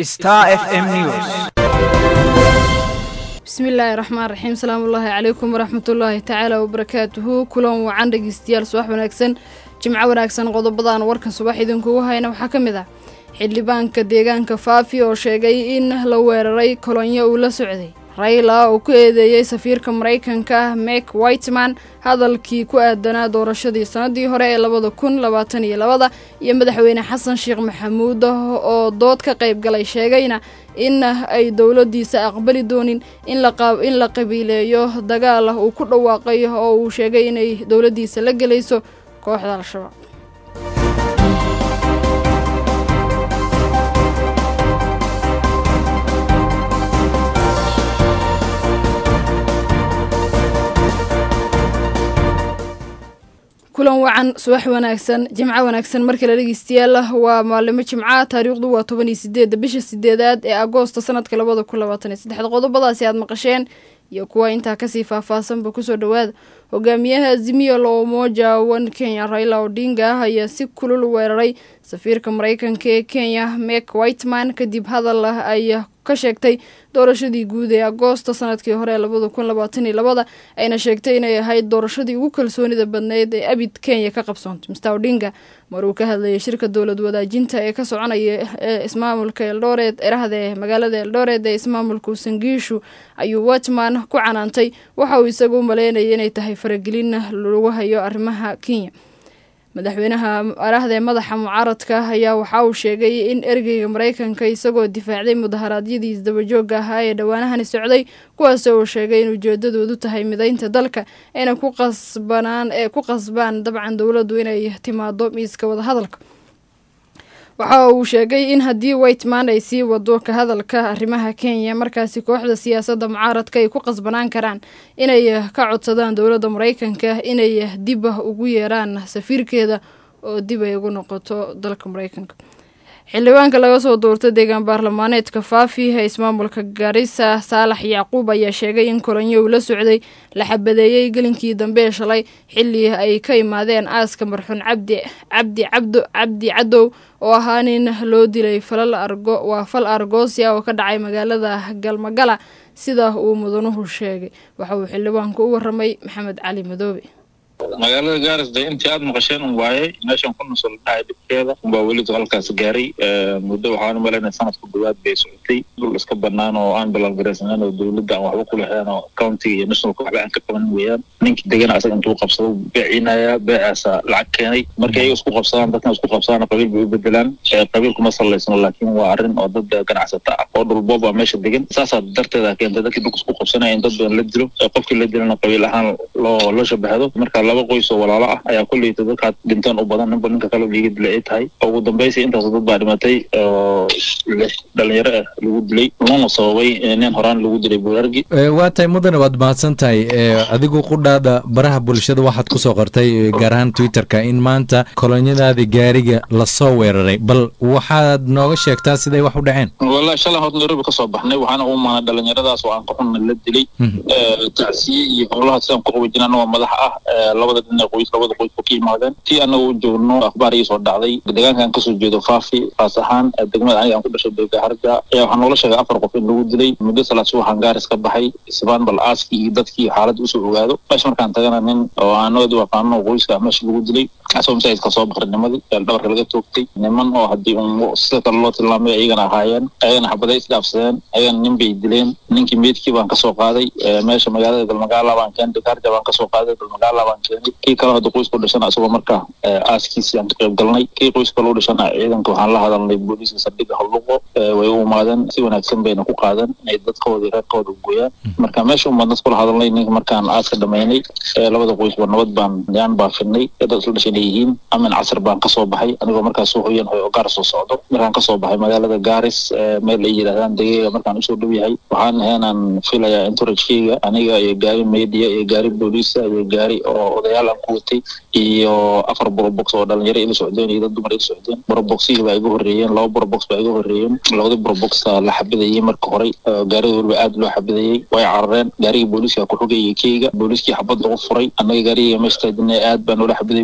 Star FM News. bismillaahi raxmaan raxiim salaamullaahi calaykum waraxmatullaahi tacaala wabarakaatuhu kulan wacan dhegeystayaal subax wanaagsan jimco wanaagsan qodobadan warkan subax idinkugu hayna waxaa ka mid ah xildhibaanka deegaanka faafi oo sheegay in la weeraray kolonyo uu la socday rayla oo ku eedeeyey safiirka maraykanka mek whiteman hadalkii ku aadanaa doorashadii sanadii hore ee labada kun labaatan iyo labada iyo madaxweyne xasan sheekh maxamuud oo dood ka qayb galay sheegayna in ay dowladiisa aqbali doonin in la qabiileeyo dagaal uu ku dhawaaqay oo uu sheegay inay dowladiisa la gelayso kooxda al-shabaab kulan wacan subax wanaagsan jimco wanaagsan markale dhegeystayaal waa maalimo jimca taariikhdu waa toban iyo sideedda bisha sideedaad ee agoosta sanadka labada kun labaatan iyo saddexda qodobadaasi aad maqasheen iyo kuwa intaa kasii faahfaahsanba kusoo dhawaada hogaamiyaha azimiya la umoja wan kenya raila odinga ayaa si kulul weeraray safiirka maraykanka ee kenya mek whiteman kadib hadal ay ka sheegtay doorashadii guud ee agoosta sanadkii hore ee labada kun labaatan iyo labada ayna sheegtay inay ahayd doorashadii ugu kalsoonida badneyd ee abid kenya ka qabsoontay mr odinga maruu ka hadlayay shirka dowlad wadaajinta ee ka soconaya ee ismaamulka eldoret erahda ee magaalada eldoret ee ismaamulka usangiishu ayuu watman ku canaantay waxa uu isagu maleynayay inay tahay faragelin lagu hayo arrimaha kenya madaxweynaha arahda ee madaxa mucaaradka ayaa waxa uu sheegay in ergeyga maraykanka isagoo difaacday mudaharaadyadii isdabajooga ahaa ee dhowaanahani socday kuwaas uu sheegay in ujeedadoodu tahay mideynta dalka ayna ku qasbanaan ee ku qasbaan dabcan dowladdu inay timaado miiska wadahadalka waxa uu sheegay in haddii whiteman ay sii wado ka hadalka arrimaha kenya markaasi kooxda siyaasadda mucaaradka ay ku qasbanaan karaan inay ka codsadaan dowladda maraykanka inay dib ugu yeeraan safiirkeeda oo dib ay ugu noqoto dalka maraykanka xildhibaanka laga soo doortay deegaan baarlamaaneedka faafi ee ismaamulka garissa saalax yacquub ayaa sheegay in kolonyo uu la socday la xabadeeyey gelinkii dambe ee shalay xilli ay ka imaadeen aaska marxuun cabdi cabdi cabdo cabdi cadow oo ahaa nin loo dilay falal argo waa fal argoosia oo ka dhacay magaalada galmagala sida uu mudanuhu sheegay waxa uu xildhibaanku u waramay maxamed cali madoobe magaalada gaaris de intii aada maqasheen un waayey meeshan ku nusol dhahay dhibkeeda unbaa welidu halkaas gaaray muddo waxaan umalaynaya sanadka dhawaad bay socotay dhul iska banaan oo aan balaalgaraysaneen oo dowladda aan waxba ku lahayn oo countiga iyo nationalka waxba aan ka qaban weeyaan ninkii degana asaga intuu qabsado beecinaya beecaasa lacag keenay markay ayaga isku qabsadaan dadkan isku qabsadaan qabiil bay u bedelaan qabiilku ma sallaysano laakiin waa arrin oo dad ganacsata ah oo dhulboob a meesha degan saasaa darteeda keentay dadkii dhulka isku qabsanaya in dad badan la dilo qofkii la dilana qabiil ahaan loo loo shabahdo marka laba qoys oo walaalo ah ayaa kulleyta dadkaad dhinteen u badan ninba ninka kale liiga dilay ay tahay ugu dambaysi intaas dad baa dhimatay oo lix dhalinyaro ah lagu dilay lana sababay nin horaan lagu dilay buurargi waa tahay mudane waad mahadsan tahay adigu qudhaada baraha bulshada waxaad kusoo qortay gaar ahaan twitterka in maanta kolonyadaada gaariga lasoo weeraray bal waxaad nooga sheegtaa siday wax u dhaceen wallahi shalay horta nairobi kasoo baxnay waxaana u maanay dhalinyaradaas oo aan qaxunna la dilay tacsiye iyo howlaha sidaan ku qabajinana waa madaxa ah labada dhinac qoys labada qoys oo ka yimaadeen tii anaga u joogno akhbaar ii soo dhacday deegaankan kasoo jeedo faafi faas ahaan degmada aniga aan ku dhashay beega harja ayaa waxaa noola sheegay afar qof in lagu dilay muddo salaad subaxan gaaris ka baxay isbaan bal aaskii iyo dadkii xaaladda usoo ogaado meesha markaan tagana nin oo aanoodu aqaano qoyska meesha lagu dilay asagoo masaajidka soo baqrinimadii dhabarka laga toogtay niman oo haddii un sida kale loo tilmaamay ayagana ahaayeen ayagana xabaday isdhaafsadeen ayagana nin bay dileen ninkii meydkii baan kasoo qaaday meesha magaalada galmagaala baan keenay harja baan kasoo qaaday galmagaala baan keenay kii kale hadda qoyska u dhashana isagoo markaa aaskiisii aan ka qayb galnay kii qoyska kale u dhashana ciidanka waxaan la hadalnay booliiska saldhigga howluqo way u imaadeen si wanaagsan bayna ku qaadeen inay dadkooda reerkooda u gooyaan marka meesha umaan dad kula hadalnay ninka markaan aaska dhamaynay labada qoysba nabad baan yaan baafinay dad isla dhashan yihiin amin casar baan kasoo baxay anigoo markaas soo hoyan hoy oo gaar soo socdo markaan kasoo baxay magaalada gaaris meel ay yidhahdaan degeega markaan usoo dhow yahay waxaan aheenaan filayaa entouragekeyga aniga iyo gaari media iyo gaari booliisa iyo gaari oo odayaal aan ku watay iyo afar borobox oo dhalinyaro ila socdeen iyo dad dumar ila socdeen boroboxihii baa iga horreeyeen laba borobox baa iga horreeyeen labadii boroboxa la xabadayey marka hore gaarida weliba aad loo xabadayey way carareen gaarigii booliiska ku xogayay keyga booliiskii xabad lagu furay annaga gaariga meesha taajinay aad baa noola xabadayay booliiska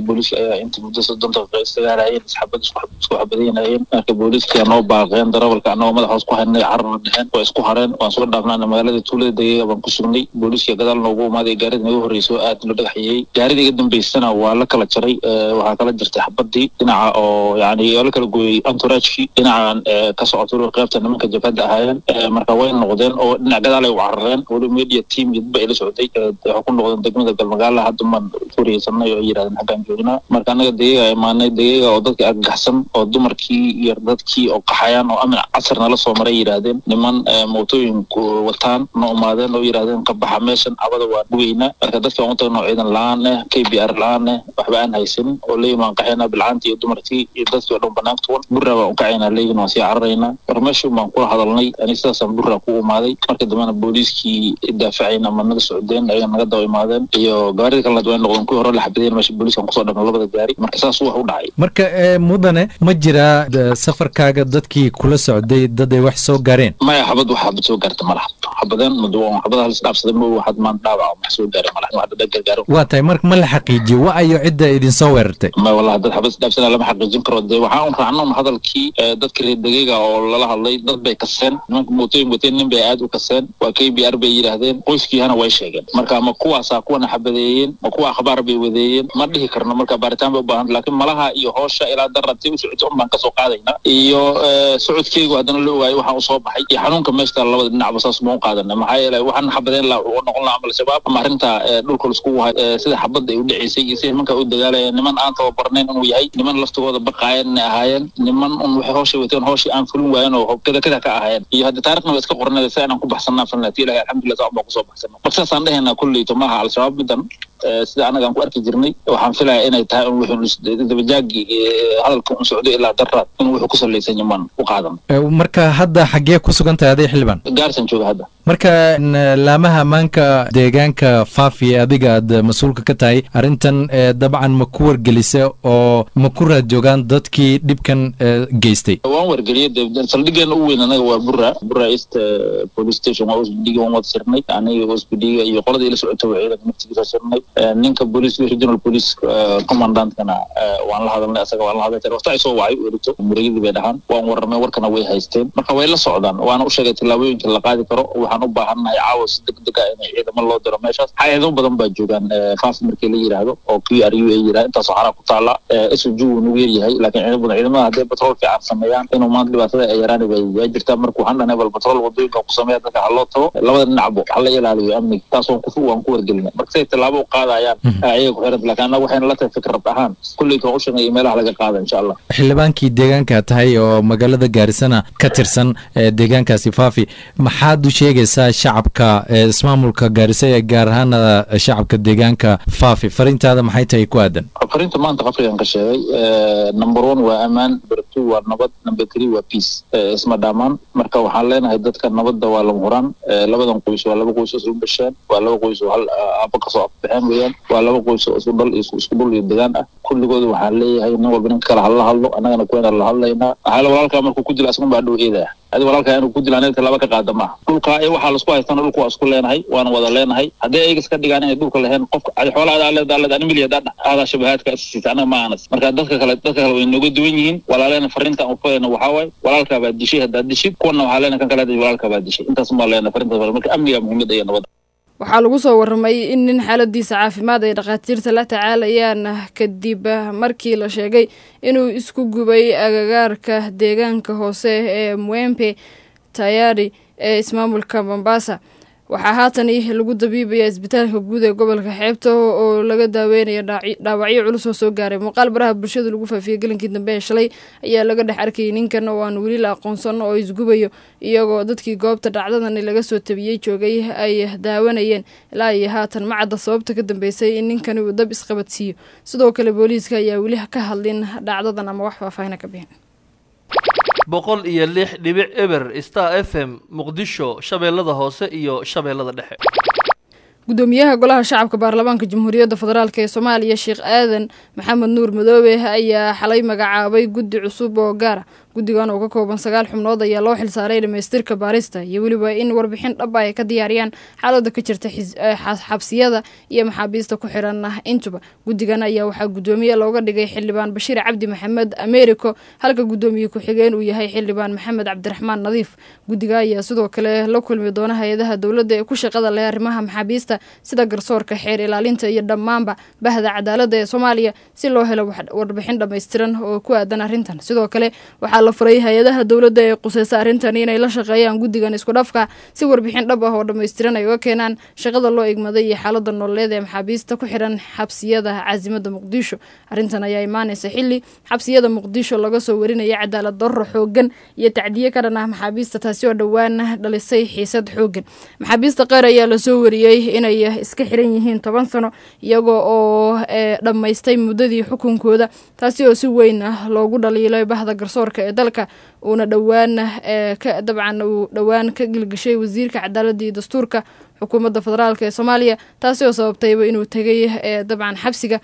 inta muddo soddon daqiiqa isdagaalayeen isxabad isku xabadaynayeen marka booliiska noo baaqeen darawalka annagoo madax hoos ku haynay cararna dheheen waa isku hareen waan soo dhaafnaana magaalada tuulada degeega baan ku sugnay booliiska gadaal noogu imaaday gaarida naga horreysay oo aad loo dhagaxiyey gaarida iga dambeysana waa la kala jaray waxaa kala jirtay xabadii dhinaca oo yani oo la kala gooyey antoraajkii dhinacan ka socoto qaybta nimanka jabhadda ahaayeen marka way noqdeen oo dhinac gadaal ay u carareen weli media team iyo dad ba ila socday waxay ku noqdeen degmada galmagaala hadda maan furiyeysanay oo yidhahdeen xaggaan joognaa marka annaga degeega imaanay degeega oo dadka argagaxsan oo dumarkii iyo dadkii oo qaxayaan oo amin casar nala soo maray yidhaahdeen niman mootooyinku wataan na umaadeen oo yidhahdeen ka baxa meeshan cabada waa gugeynaa marka dadka aan u tagnoo ciidan la-aan eh k b r la-aan eh waxba aan haysanin oo leeyihin waan qaxaynaa bilcaantii iyo dumarkii iyo dadkii oo dhan banaanka tuwan burra baan u kacaynaa leeyihin waan sii cararaynaa mar meeshii baan kula hadalnay ani sidaasaan burra ku imaaday marka dambena booliiskii daafacayna ama naga socdeen ayaga naga daba imaadeen iyo gaarida kalena way noqdeen kuwii hore la xabadeen meesha booliiskan kusoo dhamna labada gaari marka saas wax u dhacay marka mudane ma jiraa safarkaaga dadkii kula socday dad ay wax soo gaareen maya xabad wax xabad soo gaarta malaha xabadeen xabadaha lis dhaafsaday ma waxaad maan dhaawac wax soo gaaray malaha wax dad gargaaro waa tahay marka ma la xaqiijiyo wa ayo cidda idinsoo weerartay ma wallahi dad xabad isdhaafsana lama xaqiijin karo dee waxaan un raacno hadalkii dadka reer degeega oo lala hadlay dad bay kaseen nimanka mootooyin wateen nin bay aad u kaseen waa k b r bay yidhaahdeen qoyskiihana way sheegeen marka ma kuwaasaa kuwana xabadeeyeen ma kuwa akhbaar bay wadeeyeen ma dhihi karno marka baaritaan bay u baahan laakiin malaha iyo hoosha ilaa darabtay u socotay un baan kasoo qaadayna iyo socodkeygu haddana la ogaayo waxaan usoo baxay iyo xanuunka meeshta labada dhinacba saas ma u qaadana maxaa yeele waxaan xabadeen la noqon laha amal shabaab ama arrinta dhulka laiskugu hay sida xabadda ay u dhaceysay iyo sida nimanka u dagaalaya niman aan tababarnayn inuu yahay niman laftigooda baqaayeen inay ahaayeen niman un waxay hooshay wateen hooshii aan fulin waayen oo kada kada ka ahaayeen iyo hadda taarikhna waa iska qornada si aanan ku baxsanaa falnati ilahi alxamdulillah saa baan kusoo baxsana marka saasaan dhehaynaa kulleyto maaha al-shabaab middan sida anaga aan ku arki jirnay waxaan filaya inay tahay un wuxuu dabajaagi hadalka un socdo ilaa daraad in wuxuu ku salaysan yamaan u qaadan marka hadda xaggee ku sugan tahay aday xildhibaan gaarsan jooga hadda marka laamaha ammaanka deegaanka faafi ee adiga aad mas-uulka ka tahay arrintan dabcan ma ku wargelisa oo ma ku raad joogaan dadkii dhibkan geystay waan wargeliyay saldhigeena u weyn anaga waa bura bura east police station waa osbidhiga waan wada sirnay aniga osbidhiga iyo qoladii ila socota waa ciidanka naftigiisa sirnay ninka police regional police commandantkana waan la hadalnay asaga waan la hadlay waqti ay soo wacay erito murayadii bay dhahaan waan warramay warkana way haysteen marka way la socdaan waana u sheegay tillaabooyinka la qaadi karo waxaan u baahannahay caawa si degdeg ah inay ciidamo loo diro meeshaas hay-ado badan baa joogaan faafi markii la yidhaahdo oo q r u a yidhahdo intaasoo xaraa ku taala s o g wuu nagu yaryahay laakiin ciidamo badan ciidamada hadday batrool fiican sameeyaan inuu maanta dhibaatada ay yaraan bay waa jirtaa marka waxaan dhahnay bal batrool wadooyinka ku sameeya dadka ha loo tago labada dhinacbo ha la ilaaliyo amniga taas waan ku waan ku wargelinay marka siday tallaabo u qaadayaan ayaga ku xiran laakiin annaga waxayna la tahay fikrad ahaan kulleyta waan u sheegnay meelaha laga qaada insha allah xildhibaankii deegaanka tahay oo magaalada gaarisana ka tirsan deegaankaasi faafi maxaad u sheegaysaa shacabka ismaamulka gaarisa ee gaar ahaana shacabka deegaanka faafi fariintaada maxay tahay ku aadan fariinta maanta afrikan ka sheegay number one waa ammaan number two waa nabad number three waa peace isma dhaamaan marka waxaan leenahay dadka nabadda waa lama huraan labadan qoys waa laba qoys oo isku dhasheen waa laba qoys oo hal aba kasoo afbaxeen weeyaan waa laba qoys oo isku dhal isku dhul iyo degaan ah kulligooda waxaan leeyahay nin walba ninka kale hala hadlo annagana kuwena la hadlaynaa waxaa walaalkaa markuu ku dila asgun baa dhow eedaya adi walaalkaa inuu ku dila aniga tallaaba ka qaada maaha dhulka ee waxaa laisku haystana dhulka waa isku leenahay waana wada leenahay haddii ayaga iska dhigaan inay dhulka laheen qofka adi xoolaha adaa leed leed ani milya daa aadaa shabahaadka siisa anaga ma aanas marka dadka kale dadka kale way nooga duwan yihiin walaaleena fariinta aan ufadayna waxaa waaye walaalkaa baa dishay haddaad dishid kuwana waxaa leena kan kale walaalkaa baa dishay intaas maa leena fariinta marka amniga muhiimada iyo nabadda waxaa lagu soo warramay in nin xaaladiisa caafimaad ay dhakhaatiirta la tacaalayaan kadib markii la sheegay inuu isku gubay agagaarka deegaanka hoose ee mwempe tayari ee ismaamulka mombasa waxaa haatan lagu dabiibaya isbitaalka guud ee gobolka xeebta oo laga daaweynaya dhaawacyo culus oo soo gaaray muuqaal baraha bulshada lagu faafiyey gelinkii dambe ee shalay ayaa laga dhex arkayay ninkan oo aan weli la aqoonsan oo isgubayo iyagoo dadkii goobta dhacdadan laga soo tabiyey joogay ay daawanayeen ilaa iyo haatan ma cadda sababta ka dambeysay in ninkani uu dab isqabadsiiyo sidoo kale booliiska ayaa weli ka hadlin dhacdadan ama wax faahfaahina ka bixin boqol iyo lix dhibic eber star f m muqdisho shabeellada hoose iyo shabeellada dhexe gudoomiyaha golaha shacabka baarlamaanka jamhuuriyadda federaalk ee soomaaliya sheekh aadan maxamed nuur madoobe ayaa xalay magacaabay guddi cusub oo gaara guddigan oo ka kooban sagaal xubnood ayaa loo xilsaaray dhamaystirka baarista iyo weliba in warbixin dhab ay ka diyaariyaan xaalada ka jirta xabsiyada iyo maxaabiista ku xiran intuba guddigan ayaa waxaa guddoomiye looga dhigay xildhibaan bashiir cabdi maxamed americo halka guddoomiye ku-xigeen uu yahay xildhibaan maxamed cabdiraxmaan nadiif guddiga ayaa sidoo kale la kulmi doona hay-adaha dowladda ee ku shaqada leh arrimaha maxaabiista sida garsoorka xeer ilaalinta iyo dhammaanba bahda cadaaladda ee soomaaliya si loo helo warbixin dhammaystiran oo ku aadan arrintan sidoo kale waxaa la furay hay-adaha dowladda ee quseysa arrintan inay la shaqeeyaan guddigan isku dhafka si warbixin dhab ah oo dhammaystiran ay uga keenaan shaqada loo igmaday iyo xaalada nololeed ee maxaabiista ku xiran xabsiyada caasimada muqdisho arrintan ayaa imaaneysa xili xabsiyada muqdisho laga soo warinaya cadaalad darro xoogan iyo tacdiye ka dhan ah maxaabiista taasi oo dhowaan dhalisay xiisad xoogan maxaabiista qaar ayaa lasoo wariyey inay iska xiran yihiin toban sano iyagoo oo dhammaystay muddadii xukunkooda taasi oo si weyn loogu dhaliilay bahda garsoorka ee dalka uuna dhowaan dabcan uu dhowaan ka gilgishay wasiirka cadaaladda iyo dastuurka xukuumadda federaalk ee soomaaliya taasi oo sababtayba inuu tegay dabcan xabsiga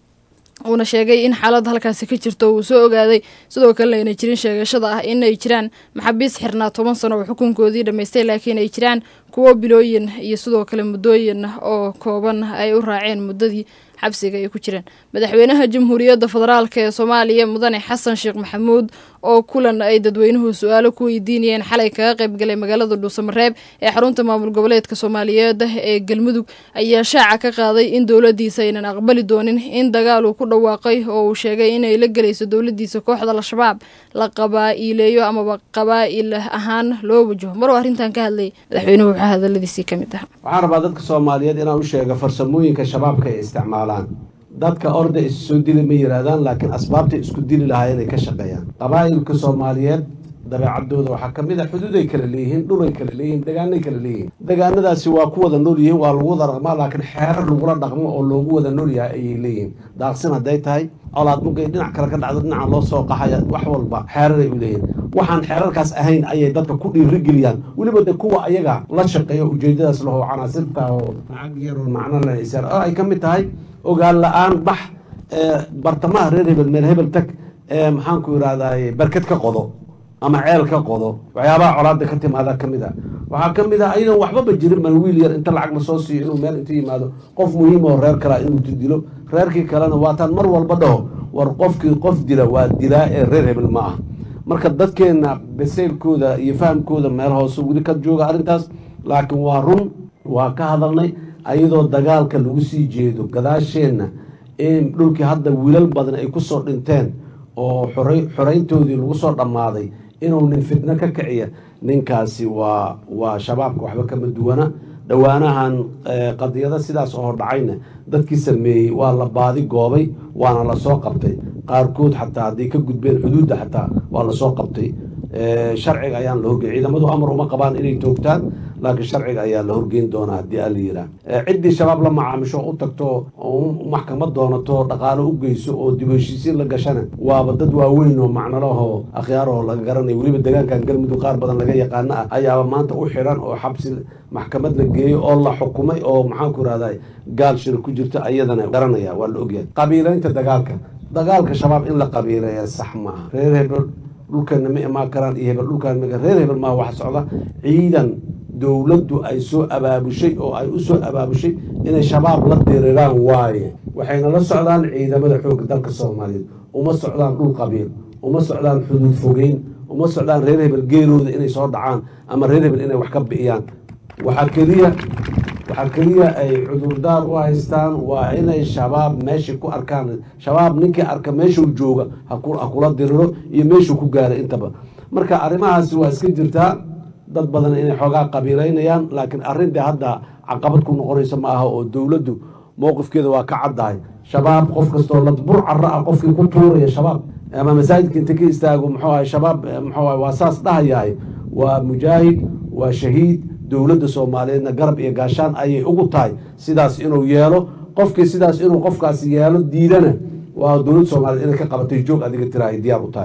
uuna sheegay in xaalad halkaasi ka jirto uu soo ogaaday sidoo kalena ayna jirin sheegashada ah inay jiraan maxaabiis xirnaa toban sano oo xukunkoodii dhammaystay laakiin ay jiraan kuwo bilooyin iyo sidoo kale muddooyin oo kooban ay u raaceen muddadii xabsiga ay ku jireen madaxweynaha jamhuuriyadda federaalk ee soomaaliya mudane xasan sheekh maxamuud oo kulan ay dadweynuhu su-aalo ku weydiinayeen xalay kaga qaybgalay magaalada dhuusamareeb ee xarunta maamul goboleedka soomaaliyeed ee galmudug ayaa shaaca ka qaaday in dowladiisa aynan aqbali doonin in dagaal uu ku dhawaaqay oo uu sheegay inay la gelayso dowladiisa kooxda al-shabaab la qabaa-iileeyo amaba qabaa-il ahaan loo wajaho maruu arrintan ka hadlayay madaxweynuhu waxaa hadaladiisii ka mid ah waxaan rabaa dadka soomaaliyeed inaan u sheega farsamooyinka shabaabka ay isticmaalaan dadka orda is soo dili ma yihaahdaan laakiin asbaabta isku dili lahaa inay ka shaqeeyaan qabaa'ilka soomaaliyeed dabeecadooda waxaa ka mid a xuduuday kala leeyihiin dhulay kala leeyihiin degaanay kala leeyihiin degaanadaasi waa ku wada nool yihiin waa lagu wada dhaqmaa laakiin xeerar lagula dhaqmo oo loogu wada nool yahay ayay leeyihiin daaqsin hadday tahay colaad mugay dhinac kale ka dhacdo dhinaca loo soo qaxaya wax walba xeeraray u leeyihiin waxaan xeerarkaas ahayn ayay dadka ku dhiirigeliyaan weliba de kuwa ayaga la shaqeeya ujeedadaas laho canaasirta oo lacag yaroo macno lsar oo ay ka mid tahay ogaan la-aan bax bartamaha reer hebel meel hebel tag maxaanku yidhahday barked ka qodo ama ceel ka qodo waxyaabaha colaada ka timaada ka mid a waxaa ka mid ah ayadan waxbaba jirin ban wiil yar inta lacag la soo siiyo inuu meel inta yimaado qof muhiim oo reer kalea inuu dilo reerkii kalena waataan mar walba dhaho war qofkii qof dila waa dilaa ee reer hebel ma ah marka dadkeenna baseylkooda iyo fahamkooda meel hoose weli ka jooga arrintaas laakiin waa run waa ka hadalnay ayadoo dagaalka lagu sii jeedo gadaasheenna in dhulkii hadda wiilal badan ay ku soo dhinteen oo xoreyntoodii lagu soo dhammaaday inuu nin fitno ka kiciya ninkaasi waa waa shabaabka waxba kama duwana dhowaanahan qadiyado sidaas oo dhacayna dadkii sameeyey waa la baadi goobay waana lasoo qabtay qaarkood xataa hadday ka gudbeen xuduudda xataa waa lasoo qabtay sharciga ayaan la horgey ciidamadu amar uma qabaan inay toogtaan laakiin sharciga ayaa la horgeyn doonaa haddii ala yiraa ciddii shabaab la macaamisho u tagto maxkamad doonato dhaqaalo u geyso oo dib heshiisiin la gashana waaba dad waaweyn oo macnalahoo akhyaarahoo laga garanaya weliba degaankan galmudug qaar badan laga yaqaano ah ayaaba maanta u xiran oo xabsi maxkamad la geeyo oo la xukumay oo maxaanku irahday gaal shir ku jirto ayadana garanaya waa la ogyahay qabiilaynta dagaalka dagaalka shabaab in la qabiileeya sax maaha reer hebel dhulkeena ma imaan karaan iyo hebel dhulkaan reer hebel maa wax socda ciidan dowladdu ay soo abaabushay oo ay u soo abaabushay inay shabaab la diriraan waaye waxayna la socdaan ciidamada xoogga dalka soomaaliyeed uma socdaan dhul qabiil uma socdaan xuduud fogeyn uma socdaan reer hebel geerooda inay soo dhacaan ama reer hebel inay wax ka bi'iyaan waxaa keliya waxaa keliya ay cudurdaar u haystaan waa inay shabaab meeshai ku arkaan shabaab ninkii arka meeshuu jooga ha kula diriro iyo meeshuu ku gaaray intaba marka arrimahaasi waa iska jirtaa dad badan inay xoogaa qabiilaynayaan laakiin arrintai hadda caqabad ku noqonaysa ma aha oo dowladdu mowqifkeeda waa ka caddahay shabaab qof kastoo ladbur cara ah qofkii ku tuuraya shabaab ama masaajidka inta ka istaago muxuu ahay shabaab muxuu ahay waa saas dhahayahay waa mujaahid waa shahiid dowladda soomaaliyeedna garab iyo gaashaan ayay ugu tahay sidaas inuu yeelo qofkii sidaas inuu qofkaasi yeelo diidana waa dowladda soomaaliyeed inay ka qabatay joog adiga tira ay diyaar u tahay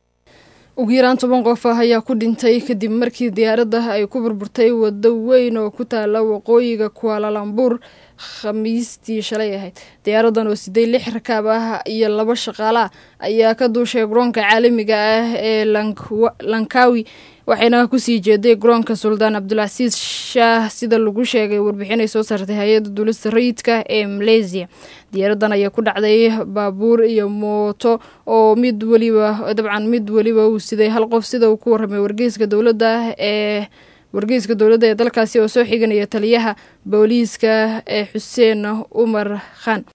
ugu yaraan toban qof ah ayaa ku dhintay kadib markii diyaaradda ay ku burburtay waddo weyn oo ku taala waqooyiga kualalambur khamiistii shalay ahayd diyaaradan oo siday lix rakaab ah iyo laba shaqaalaah ayaa ka duushay garoonka caalamiga ah ee lankawi waxayna kusii jeeday garoonka suldaan cabdulcasiis shaah sida lagu sheegay warbixin ay soo saartay hay-adda duulista rayidka ee maleysiya diyaaradan ayaa ku dhacday baabuur iyo mooto oo mid weliba dabcan mid weliba uu siday hal qof sida uu ku warramay wargeyska dowladda ee wargeyska dowladda ee dalkaasi oo soo xiganaya taliyaha booliiska ee xuseen umar khan